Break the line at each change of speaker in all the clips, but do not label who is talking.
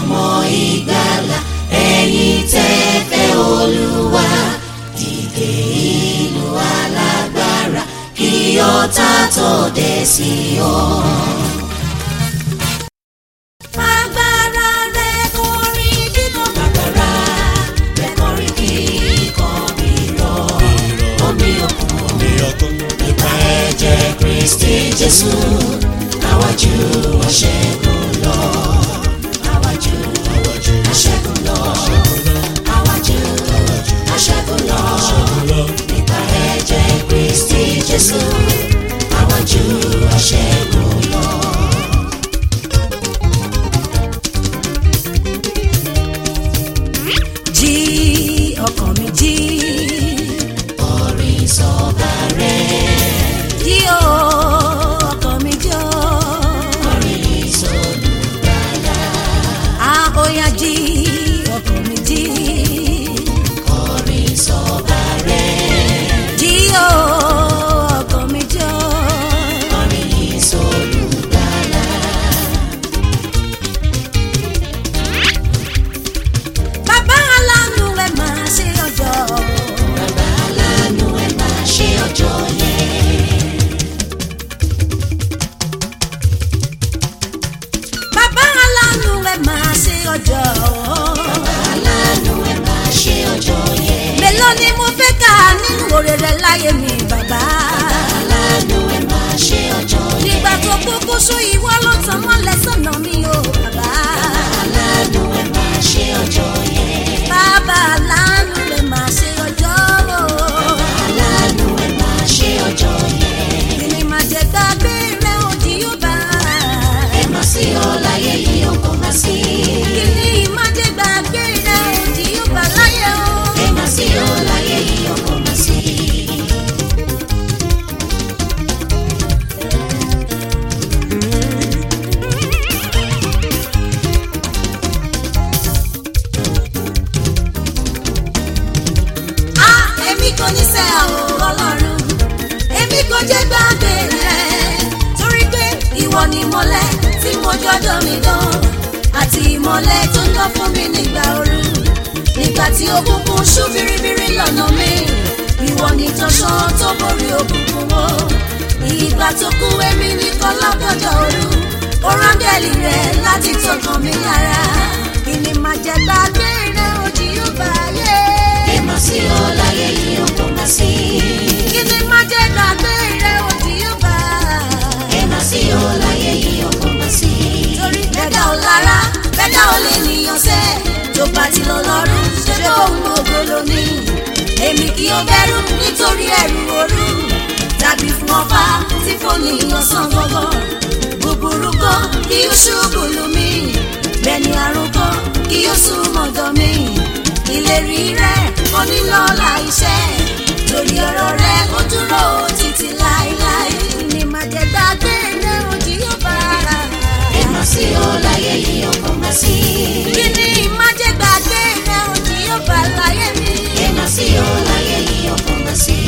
ọmọ ìgbàlà ẹ̀yin tẹ́ fẹ́ olúwa dìde ìlú alágbára kí ọ̀tá tó dé sí ọ. Agbára rẹ̀ kọrin dídùn. Agbára rẹ̀ kọrin kíkọ́ rírọ̀. Omi òkun nípa ẹ̀jẹ̀ Kristi Jésù. Àwájú aṣẹ́gun lọ. Àwájú aṣẹ́gun lọ. Àwájú aṣẹ́gun lọ. Nípa ẹ̀jẹ̀ Kristi Jésù. Àwájú aṣẹ́gun lọ.
jí ọkàn mi jí
Orin sọ̀bà rẹ̀.
jí o ọkàn mi jí o
Orin sọ̀lùgbàlà.
a ó yá jí ọkàn mi jí
Orin sọ̀bà rẹ̀.
jí o ọkàn mi jí o
Orin sọ̀lùgbàlà.
bàbá aláàánú ẹ máa ṣe ọjọ́
Bàbá aláàánú ẹ máa ṣe ọjọ́ yẹn.
bàbá aláàánú ẹ máa ṣe ọjọ́
Bàbá aláàánú ẹ máa ṣe ọjọ́ yẹn.
mélòó ni mo fẹ́ kà nínú oore rẹ láyé mi bàbá.
Aláàánú ẹ máa ṣe ọjọ́ yẹn.
nígbà tó kúkú sú ìwọ ló tàn mọ́lẹ̀ sọ́nà mi o bàbá.
Aláàánú ẹ máa ṣe ọjọ́ yẹn.
bàbá aláàánú rẹ̀ máa ṣe ọjọ́ o.
Aláàánú ẹ máa ṣe ọjọ́ yẹn.
kìnìún máa jẹ gbàgbé rẹ̀ òdì yóò bá.
Ẹ má sí ọ láyé yìí o kò má sí.
kìnìún máa jẹ gbàgbé rẹ̀ òdì yóò bá láyé o.
Ẹ má sí ọ láyé yìí o kò má sí.
a èmi kò ní sẹ́ ọ̀ ọlọ́run èmi kò jẹ́ gbàgbé rẹ̀ torí pé ìwọ ni ìmọ́lẹ̀ tí mo jọjọ́ mi dán àti ìmọ́lẹ̀ tó ń lọ fún mi nígbà ooru nígbà tí òkùnkùn ṣú biribiri lọ́nà mi ìwọ ni tọ́ṣán tó borí òkùnkùn wo ìgbà tó kú èmi nìkan lọ́gọ́jọ́ ooru ó rángẹ́lì rẹ̀ láti tọkàn mi lára kí ni màá jẹ gbàgbé rẹ̀ òjì yóò bá yé.
Ẹ má sí ọ láyé yìí o kò má sí.
kí ni má jẹ́ gbàgbé rẹ̀ òdì yóò bá.
Ẹ má sí ọ láyé yìí o kò má sí.
torí bẹ́ẹ̀dá ò lára bẹ́ẹ̀dá ò lè níyàn sẹ́ tó bá ti lọ lọ́rùn ṣé bó ń gbogbo lónìí. èmi kì í bẹ̀rù nítorí ẹ̀rù òru tàbí fún ọba tí kò níyàn sàn gbọ́gbọ́. búburú kan kí ó ṣubú lù mí bẹ́ẹ̀ ni àrùn kan kí ó sún mọ́dọ̀ mi. ìlérí rẹ̀ onílọ́lá iṣẹ́ torí ọ̀rọ̀ rẹ̀ ó dúró títí láéláé ní má jẹ́ gbàgbé rẹ̀ òjì yóò bá ara.
Ẹ má sí ọ láyé yìí o kò má sí.
kí ni má jẹ́ gbàgbé rẹ̀ òjì yóò bá láyé mi.
Ẹ má sí ọ láyé yìí o kò má sí.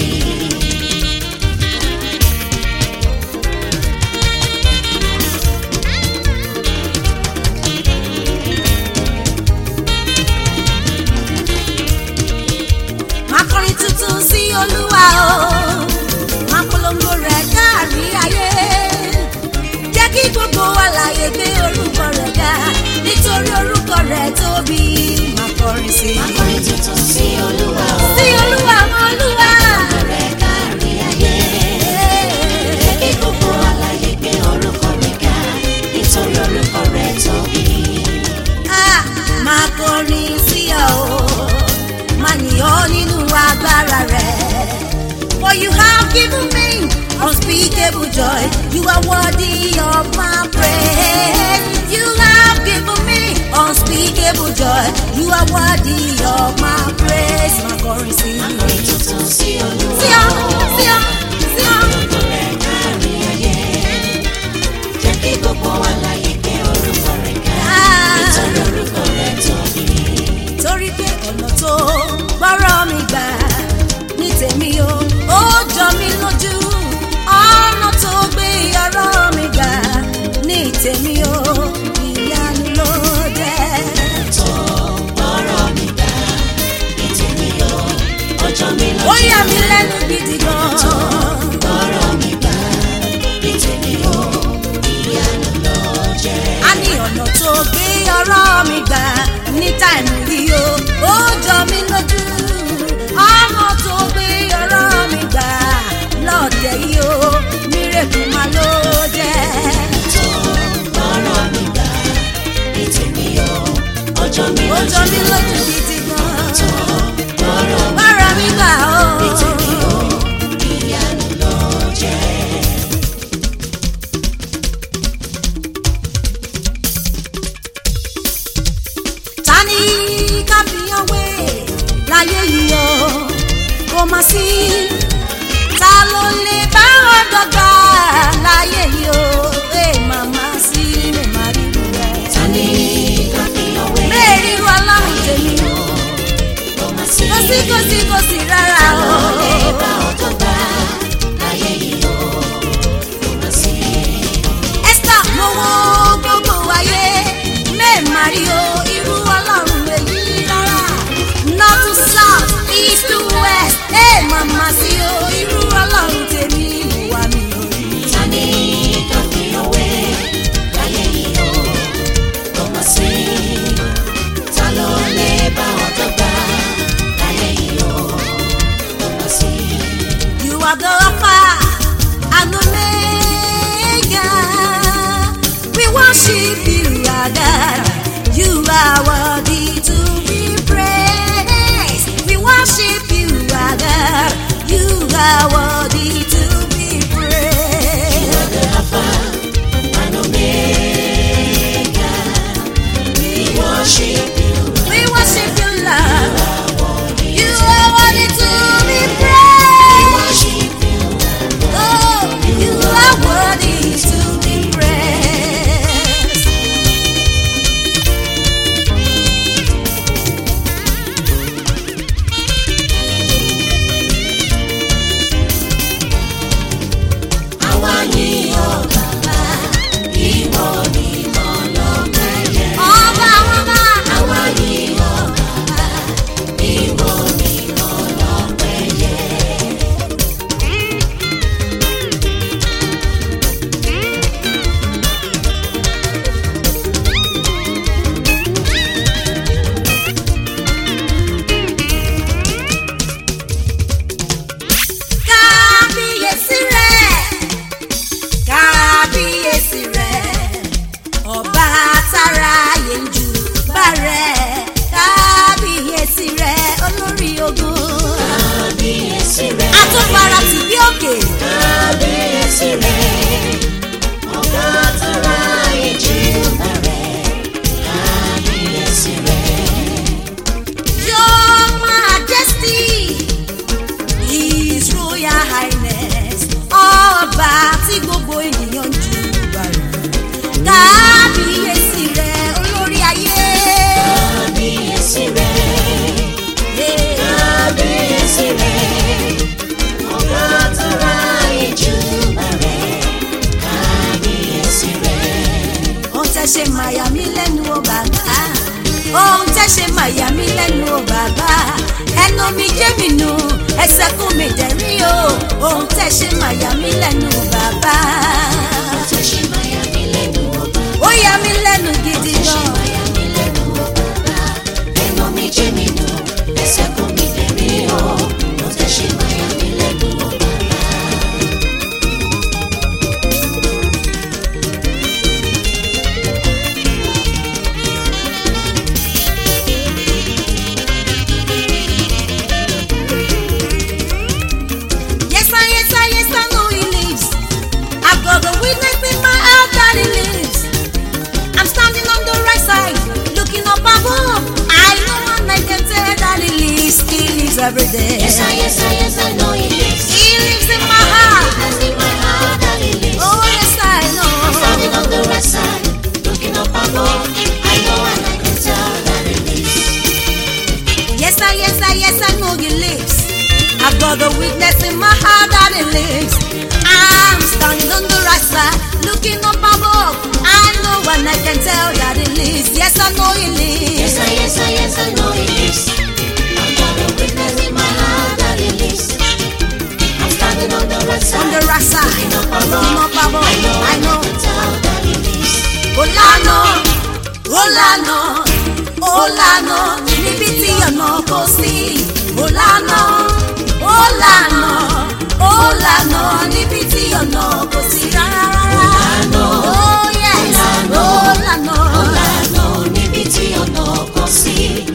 máa kọrin tuntun sí olúwa o máa polongo rẹ̀ káàrí ayé jẹ́ kí gbogbo àlàyé gbé orúkọ rẹ̀ ga nítorí orúkọ rẹ̀ tóbi máa kọrin sí i.
Akọrin tuntun sí Olúwa o.
sí olúwa mọ olúwa.
Rẹ̀ kárí ayé. Jẹ́ kí gbogbo àlàyé gbé orúkọ rẹ̀ ga. Nítorí orúkọ rẹ̀ tóbi.
Ah, máa kọrin sí ọ o máa yìn ọ́ nínú agbára rẹ̀. For you have given me unspeakable joy. You are worthy of my praise. You have given me unspeakable joy. You are worthy of my praise. Máa kọrin sí i.
Akọrin tuntun sí Olúwa
Sí ọ, sí ọ, sí ọ.
Orúkọ rẹ̀ kárí ayé. Jẹ́ kí gbogbo àlàyé gbé orúkọ rẹ̀ ga.
Ah.
Nítorí orúkọ rẹ̀ tóbi.
torí pé ọ̀nà tó gbọ́rọ̀ mi gbà ní tèmi o ó jọ mí lójú ọ̀nà tó gbé ọ̀rọ̀ mi gbà ní tèmi o ìyanu ló jẹ́. jọ mí lójú gidi gan.
tó lọ́rọ̀ mi
bára mi gbà ó.
nítorí ó ìyanu ló jẹ́.
ta ni káfíyàn wé láyé yìí o kò má sí ta ló lè bá wọn dọ́gba láyé yìí o ẹ màmá sí mi má rí ru rẹ.
ta ni ká fi ọwé
bẹ́ẹ̀ ríru ọlọ́run tèmi o
kó má sí
kò sí kò sí kò sí rárá o.
lè bá ọjọ́ gbà láyé yìí ó kó má sí.
Esther mo wo gbogbo ayé mẹ́ẹ̀mà rí o irú ọlọ́run èyí rárá north to south east to west ẹ̀ màmá sí o irú ọlọ́run tèmi wà mí ò rí.
ta ni ká fi ọwé láyé yìí ó kó má sí. ta ló lè bá ọjọ́ gbà láyé yìí ó kó má sí.
You are the Alpha and Omega. We worship you, our God. You are worthy to be praised. We worship you, our God. You are worthy to be praised.
the Alpha and Omega. We worship you.
We worship you, Lord. You
You
are worthy to be
We
praised.
worship you.
Oh, you are worthy to be praised.
Àwa yìn ọ́ bàbá, ìwọ nìkan lọ́pẹ́ yẹ.
Ọba ọba.
Àwa yìn ọ́ bàbá, ìwọ nìkan lọ́pẹ́ yẹ.
kábíyèsí rẹ̀ kábíyèsí rẹ̀ ọba tára yẹnjú bá rẹ̀ kábíyèsí rẹ̀ olórí ogun
Kábíyèsí rẹ̀,
àtúfara tì bí òkè
kábíyèsí rẹ̀, ọba tó ra ìjì bẹ̀rẹ̀. Kábíyèsí rẹ̀,
your majesty his royal highness ọba tí gbogbo ènìyàn ń jù bá rẹ̀ kábíyèsí rẹ̀ olórí ayé.
kábíyèsí rẹ̀.
Yeah.
Kábíyèsí rẹ̀, ọba tó ra ìjù bẹ̀rẹ̀. Kábíyèsí rẹ̀.
ohun tẹ́ ṣe màyà mí lẹ́nu o bàbá ohun tẹ́ ṣe màyà mí lẹ́nu o bàbá ẹnu mi jẹ́ mi nù ẹsẹ̀ kún mi dẹ̀rí o ohun tẹ́ ṣe màyà mí lẹ́nu o bàbá
Tó ṣe máa yà mí lẹ́nu ọba.
ó yà mí lẹ́nu gidi
Tó ṣe
gan
máa yà mí lẹ́nu ọba. Ẹnu mi jẹ́ mi nù, ẹsẹ̀ kún mi dẹ̀rí o. Tó ṣe máa yà mí lẹ́nu ọba.
yes I yes I yes I know he lives I've got the witness in my heart that he lives I'm standing on the right side looking up above I know and I can tell that he lives he lives every day
Yes, I, yes, I, yes, I know he lives.
He lives in my heart.
Because in my heart that he lives.
Oh, yes, I know.
I'm standing on the right side, looking up above. I know and I can tell that he lives.
Yes, I, yes, I, yes, I know he lives. I've got the witness in my heart that he lives. I'm standing on the right side, looking up above. I know and I can tell that he lives. Yes, I know he
Yes,
lives.
I, yes, I, yes, I know he lives. I've got a witness in my heart that he lives. I'm standing on the right side.
On the right side,
looking up above.
looking up above.
I know,
I
and
know.
I can tell that he lives.
Olano, Olano, Olano, níbi tí ọ̀nà kò sí. Olano, Olano, Olano, níbi tí ọ̀nà kò sí rárá.
Olano,
Oh yes,
Olano,
Olano.
Ọ̀làna níbi tí ọ̀nà kò sí.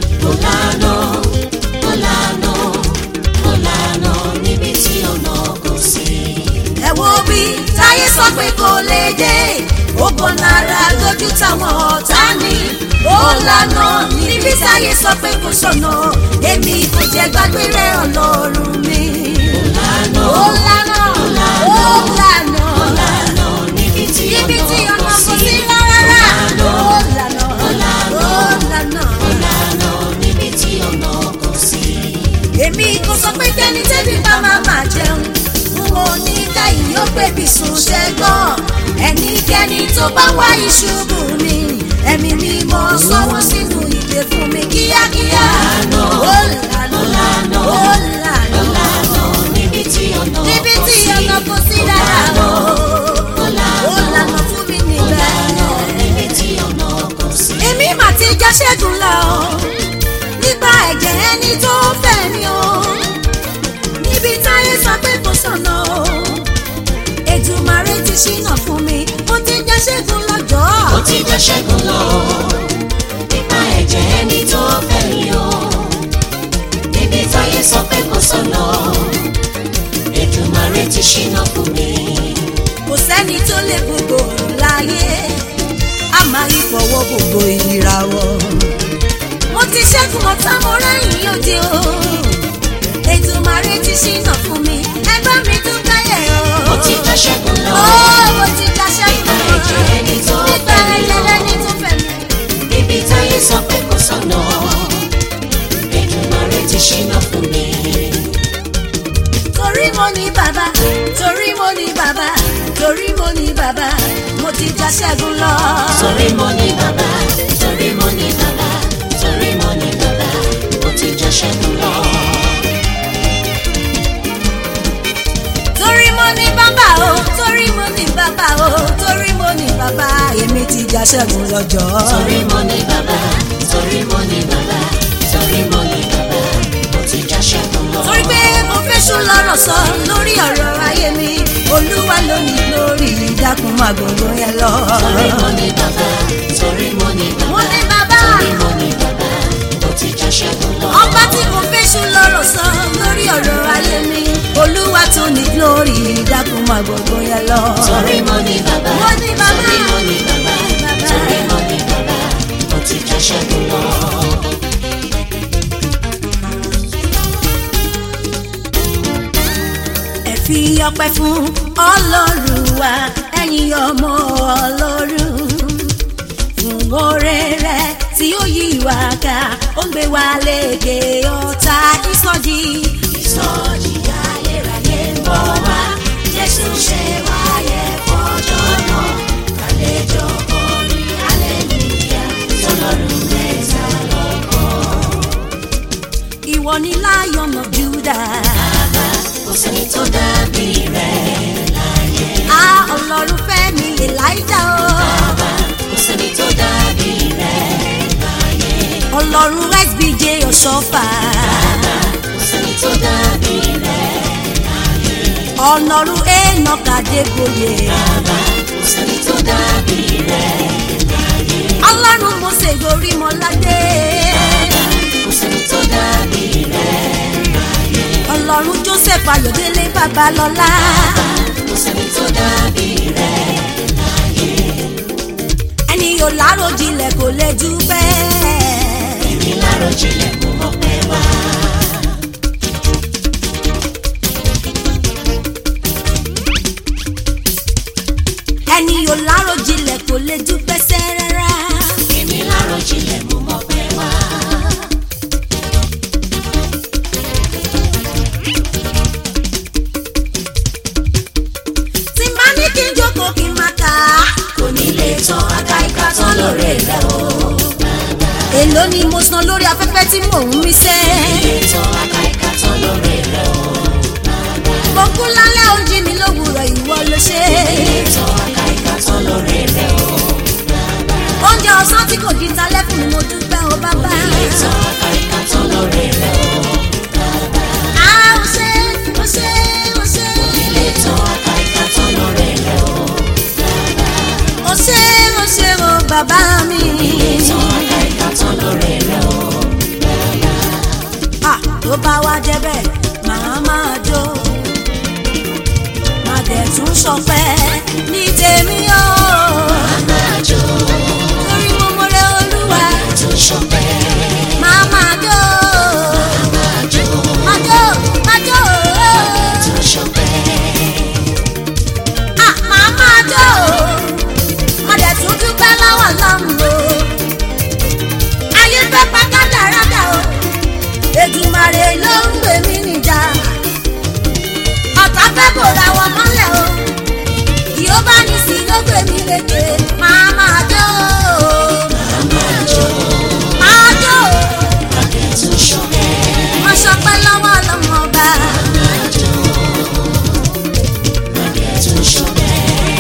níbi táyé sọ pé kò lè dé ó bọ̀ náírà lójú táwọn ọ̀tá ní ó lànà níbi táyé sọ pé kò sọ̀nà èmi kò jẹ́ gbàgbé rẹ̀ ọlọ́run mi.
lànà
ó lànà ó lànà
lànà níbi tí
níbi tí
ọ̀nà
ọ̀nà
kò
kò
sí
sí rárá ó lànà ó lànà.
lànà níbi tí ọ̀nà kò sí.
èmi kò sọ pé kẹ́ni tẹ́bí bá máa máa jẹun n ò ní ká ìyó pèbí sùn ṣẹ́gbọ́n ẹnikẹ́ni tó bá wá ìṣubú mi ẹ̀mí mi mọ sọ́wọ́ sínú ìdè fún mi kíákíá ó lànà ó lànà
lànà níbi tí ọ̀nà
níbi
kò
tí
sí.
ọ̀nà kò sí rárá o ó lànà fún mi níbẹ̀.
níbi tí ọ̀nà kò sí.
èmi mà ti já ṣẹ́gun lọ nípa ẹ̀jẹ̀ ẹni tó fẹ́ mi o níbi táyé sọ pé kò sọ̀nà o Èdùmàrè ti ṣínà fún mi mo ti já ṣẹ́gun lọ́jọ́
ó ti jẹ́ ṣẹ́gun lọ nípa ẹ̀jẹ̀ ẹni tó fẹ́ mi o níbi táyé sọ pé kò sọ̀nà Èdùmàrè ti ṣínà fún mi.
kò sẹ́ni tó lè gbogbo òrùn láyé a máa yí fọwọ́ gbogbo ìràwọ̀ mo ti ṣẹ́gun ọ̀tá mo rẹ́yìn òde o Èdùmàrè ti ṣínà fún mi ẹgbẹ́ mi dúpẹ́ yẹ̀ o.
ó ti jẹ́ ṣẹ́gun lọ
Ó, mo ti já ṣẹ́gun
nípa ẹ̀jẹ̀ ẹni tó
nípa
fẹ́ mi
ẹ̀jẹ̀
o
ẹni tó fẹ́ mi.
níbi táyé sọ pé kò sọ̀nà Èdùmàrè ti ṣínà fún mi.
torí mo ní bàbá torí mo ní bàbá torí mo ní bàbá mo ti já ṣẹ́gun lọ.
torí mo ní bàbá torí mo ní bàbá torí mo ní bàbá ó ti jẹ́ ṣẹ́gun lọ.
torí mo ní bàbá o torí mo ní bàbá o torí mo ní bàbá èmi ti já ṣẹ́gun lọ́jọ́.
torí mo ní bàbá torí mo ní bàbá torí mo ní bàbá ó ti já ṣẹ́gun lọ.
torí pé mo fẹ́ sùn lọ́rọ̀ sọ lórí ọ̀rọ̀ ayé mi olúwa ló ní lórí ìdákun máa gbogbo yẹn lọ.
torí mo ní bàbá torí mo ní
mo
bàbá
ní bàbá.
torí mo ní bàbá ó ti já ṣẹ́gun lọ.
ọba tí kò fẹ́sùn lọ́rọ̀ sọ lórí ọ̀rọ̀ ayé mi olúwa tó ní glory dákun máa gbogbo yẹn lọ.
torí mo ní bàbá
Mo ní bàbá.
torí mo ní bàbá
Bàbá.
torí mo ní bàbá ó ti já ṣẹ́gun lọ.
ẹ fi ọpẹ́ fún ọlọ́run wa ẹ̀yin ọmọ ọlọ́run fún oore rẹ̀ tí ó yí wa ká ó ń gbé wa lékè ọ̀tá ìsọjí.
ìsọjí ayérayé ń bọ̀ wá jésù ṣe wáyé fọjọ́ náà kàlejò orin aleluya tọlọ́run mẹ́ta lọ́kàn.
ìwọ ni lion of judah.
kò sẹ́ni tó dàbí rẹ̀ láyé.
a ọlọ́run fẹ́ mi elijah o.
bàbá kò sẹ́ni tó dàbí rẹ̀ láyé.
ọlọ́run sbj ọ̀ṣọ́fà.
bàbá kò sẹ́ni tó dàbí rẹ̀ láyé.
ọlọ́run enoch adégbòye.
bàbá kò sẹ́ni tó dàbí rẹ̀ láyé.
ọlọ́run mose gorí mọ́ládé.
bàbá kò sẹ́ni tó dàbí rẹ̀ láyé.
ọlọ́run joseph ayọ̀délé babalọ́lá.
kò sẹ́ni tó dàbí rẹ̀ láyé.
ẹni yóò láròjinlẹ̀ kò lè jù bẹ́ẹ̀.
èmi láròjinlẹ̀ kò mọ̀ pé wá.
ẹni yóò láròjinlẹ̀ kò lè jù bẹ́sẹ̀ rárá.
èmi láròjinlẹ̀ mo mọ̀ pé wá.
tí má ní kí n jókòó kí n má kà á.
kò ní lè tán aka ìka tán lóore rẹ̀ o.
èló ni mo san lórí afẹ́fẹ́ tí mò ń mí sẹ́.
lè tán aka ìka tán lóore rẹ̀ o.
mo kú lálẹ́ oúnjẹ mi lówùrọ̀ ìwọ ló ṣe.
lè tán aka ìka tán lóore rẹ̀ o.
oúnjẹ ọ̀sán tí kò di talẹ́ fún mi mo dúpẹ́ o bàbá.
lè tán aka ìka tán lóore rẹ̀ o.
a ò ṣe ò ṣe ò ṣe.
lè tán aka ìka tán lóore rẹ̀ o.
ò ṣe ò ṣe o bàbá mi.
lè tán aka ìka tán lóore rẹ̀ o.
Ah, tó bá wá jẹ́ bẹ́ẹ̀ màá máa jó má dẹ̀ tún ṣọpẹ́ ní tèmi o
máa jó
torí mo mọ̀rẹ́ olúwa
tó ṣọpẹ́
máa máa jó
máa jó
máa jó máa jó
tó ṣọpẹ́
ah máa máa jó mo dẹ̀ tún dúpẹ́ lọ́wọ́ lọ́run o ayé fẹ́ pa kádàrádà o Èdùmàrè ló ń gbè mí níjà ọ̀tá fẹ́ bòra wọn mọ́lẹ̀ o yóò bá ní sí ló gbè mí lékè máa máa jó
máa jó
máa jó
adé tó ṣọpẹ́
mo ṣọpẹ́ lọ́wọ́ ọlọ́mọ ọba
máa jó adé tó ṣọpẹ́.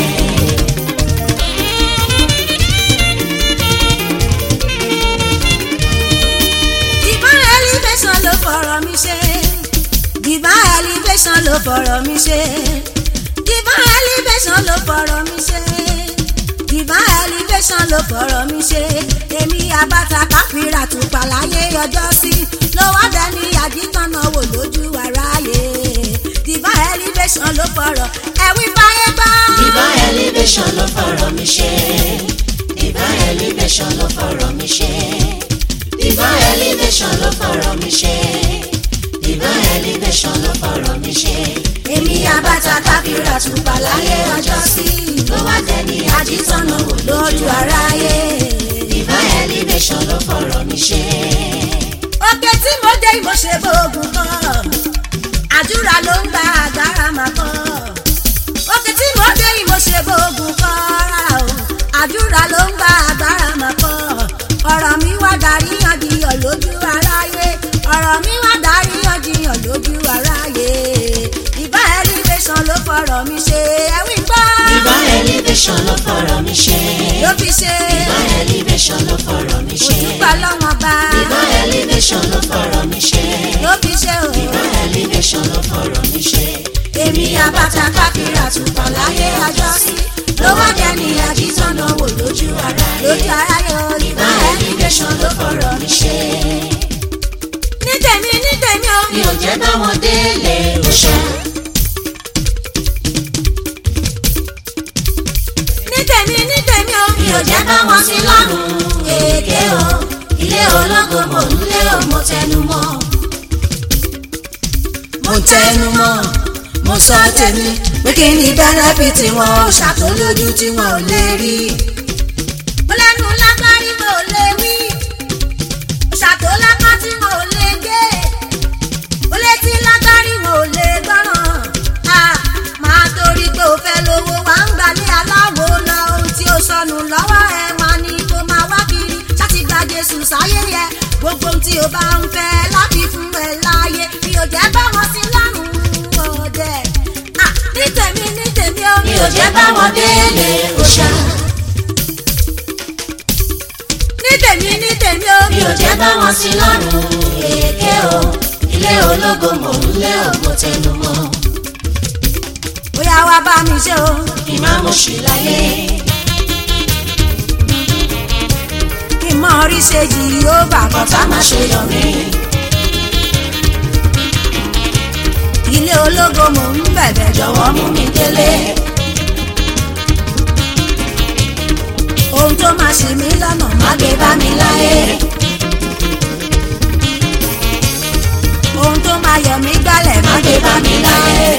divine elevation ló fọ̀rọ̀ mi ṣe divine elevation ló fọ̀rọ̀ mi ṣe divine elevation ló fọ̀rọ̀ mi ṣe divine elevation ló fọ̀rọ̀ mi ṣe èmi abata káfíńrà tó pàláyé ọjọ́ sí ló wá dẹni àdìtànà wò lójú aráyé divine elevation ló fọ̀rọ̀ ẹ̀wí fáyé gbọ́.
Divine elevation ló fọ̀rọ̀ mi ṣe. Divine elevation ló fọ̀rọ̀ mi ṣe. Divine elevation ló fọ̀rọ̀ mi ṣe. Divine elevation ló fọ̀rọ̀ mi ṣe.
èmi abata káfíńrà tó pàláyé ọjọ́ sí
Ló wá dẹni àdìtọ́nà wò
lójú aráyé.
Divine elevation ló fọ̀rọ̀ mi ṣe.
òkè tí mo dé mo ṣe bóògùn kan àdúrà ló ń gba àgbára máa kọ́ òkè tí mo dé mo ṣe bóògùn kan rárá o àdúrà ló ń gba àgbára máa kọ́ ọ̀rọ̀ mi wá darí yànjiyàn lójú aráyé ọ̀rọ̀ mi wá darí yànjiyàn lójú aráyé ìbá elevation ló fọ̀rọ̀ mi ṣe ẹ̀wí gbọ́
Divine elevation ló fọ̀rọ̀ mi ṣe.
ló fi ṣe
Divine elevation ló fọ̀rọ̀ mi ṣe.
òtúpà lọ́wọ́n bá
Divine elevation ló fọ̀rọ̀ mi ṣe.
ló fi ṣe o.
Divine elevation ló fọ̀rọ̀ mi ṣe.
èmi àbàtà káfíńrà tùpọ̀ láyé ọjọ́ sí ló wá jẹ́ ní àjíṣọ́nà wò lójú ara lójú ara yóò rí bá
Divine
ẹni
elevation ló fọ̀rọ̀ mi ṣe.
ní tèmi ní tèmi o
mi ò jẹ́ bá wọn délé òṣà.
ní tèmi ní tèmi o
mi ò jẹ́ bá wọn sí lọ́rùn èké o. ilé ológo mò ń lé o mo tẹnu mọ́.
mo tẹnu mọ́ mo sọ tèmi pé kí ni bẹ́nẹ́fìtì wọn ò ṣàtòlójú tí wọn ò lè rí. mo lẹ́nu lágbárí mo ò lè wí ṣàtòlápá tí mo ò lè gé ó létí lágbárí mo ò lè gbọ́ràn á máa torí pé o fẹ́ lówó wá ń gbalẹ̀ aláwo lọ ohun tí ó sọnù lọ́wọ́ ẹ wá ní kó máa wá kiri láti gba Jésù sáyé yẹ gbogbo ohun tí o bá ń fẹ́ láti fún ẹ láàyè mi ò jẹ́ bá wọn sí lọ́rùn ọ̀dẹ Ah, ní tèmi ní tèmi ó
mi ò jẹ́ bá wọn délé òṣà.
ní tèmi ní tèmi ó
mi ò jẹ́ bá wọn sí lọ́rùn èké o. ilé ológo mò ń lé o mo tẹnu mọ́.
bóyá wá bá mi ṣe o
kí má mo ṣì láyé.
kí n mọ orí ṣe jì yóò bà kọ́
kọ́tà má ṣe yọ mí.
ilé ológo mò ń bẹ̀bẹ̀ jọ
jọ̀wọ́ mú mi délé.
ohun tó máa ṣe mí lọ́nà má
má gbé bá mi láyé.
ohun tó máa yọ mí gbálẹ̀ má
má gbé bá mi láyé.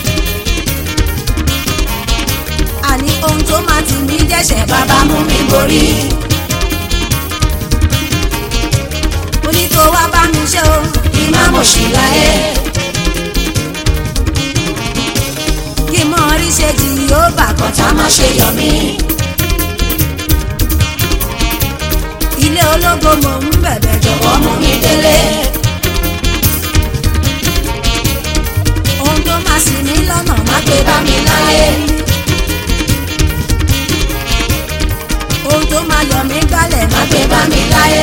àní ohun tó máa tì mí dẹ́ṣẹ̀ bàbá
bàbá mú mi borí.
mo ní kó wá bá mi ṣe o
kí má mo ṣì láyé.
kí n mọ orí ṣe jì yóò bà kọ́
kọ́tà má ṣe yọ mí.
ilé ológo mò ń bẹ̀bẹ̀ jọ
jọ̀wọ́ mú mi délé.
ohun tó máa ṣì mí lọ́nà má
má gbé bá mi láyé.
ohun tó máa yọ mí gbálẹ̀ má
má gbé bá mi láyé.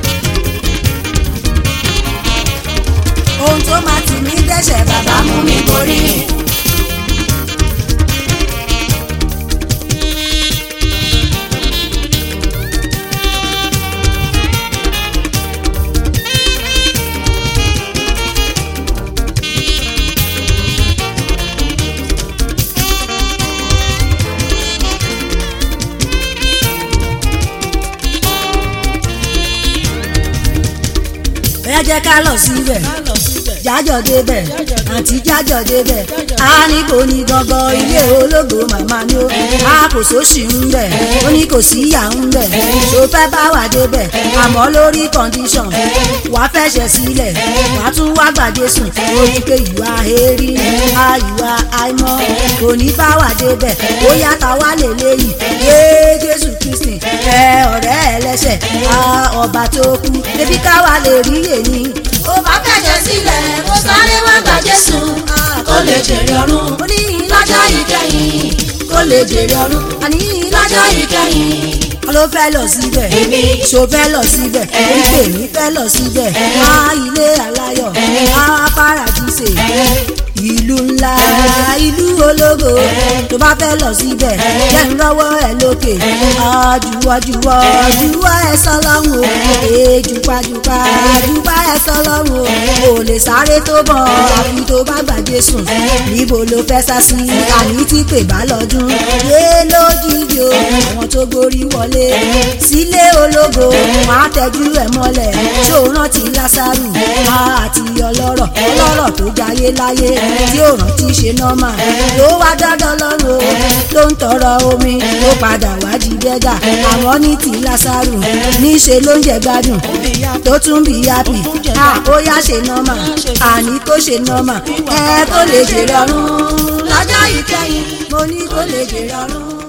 ohun tó máa tì mí dẹ́ṣẹ̀ bàbá
bàbá mú mi borí.
jẹ́ ká lọ síbẹ̀ jájọ débẹ̀ àǹtí jájọ débẹ̀ a ní kò ní gangan ilé ológo màmá ni ó a kò sóṣì ń bẹ̀ ó ní kò sí ìyá ń bẹ̀ tó fẹ́ bá wà débẹ̀ àmọ́ lórí condition wàá fẹsẹ̀ sílẹ̀ wàá tún wá gbàdé sùn ó ní pé ìwà èrí a ìwà àìmọ́ kò ní bá wà débẹ̀ ó yàtọ̀ wá lè léyìí yé Jésù Kristi ẹ ọ̀rẹ́ ẹlẹ́sẹ̀ a ọba tó kú ebi káwa lè rí èyí
ó bá fẹ̀jẹ̀ sílẹ̀ kó sáré wá gba Jésù kó lè jèrè ọ̀run
ó ní
lọ́jọ́ ìkẹyìn kó lè jèrè ọ̀run
àní
lọ́jọ́ ìkẹyìn
ló fẹ́ lọ síbẹ̀
Èmi.
ṣó fẹ́ lọ síbẹ̀ oríkè mi fẹ́ lọ síbẹ̀ á ilé aláyọ̀ á paradíṣe ìlú ńlá ìlú ológo tó bá fẹ́ lọ síbẹ̀ jẹ́ ń rọ́wọ́ ẹ lókè àjùwọ́jùwọ́ jùwọ́ ẹ sọlọ́run o èjùpájùpá jùpá ẹ sọlọ́run o ò lè sáré tó bọ̀ àfi tó bá gbàgbé sùn níbo ló fẹ́ sá sí àní tí pè bá lọ́dún yé lójijì o àwọn tó gorí wọlé sílé ológo wọn á tẹjú ẹ mọ́lẹ̀ tó rántí lásàrù àti ọlọ́rọ̀ ọlọ́rọ̀ tó jayé láyé tí ò rántí ṣe nọ́mà ló wá dandan lọ́rùn o ló ń tọrọ omi ló padà wá di dẹ́gà àwọn ní ti lásàrù níṣe ló ń jẹ gbádùn tó tún bí yápì ó yá ṣe nọ́mà àní kó ṣe nọ́mà ẹ kó lè jèrè ọ̀run lọ́jọ́ ìkẹyìn mo ní kó lè jèrè ọ̀run.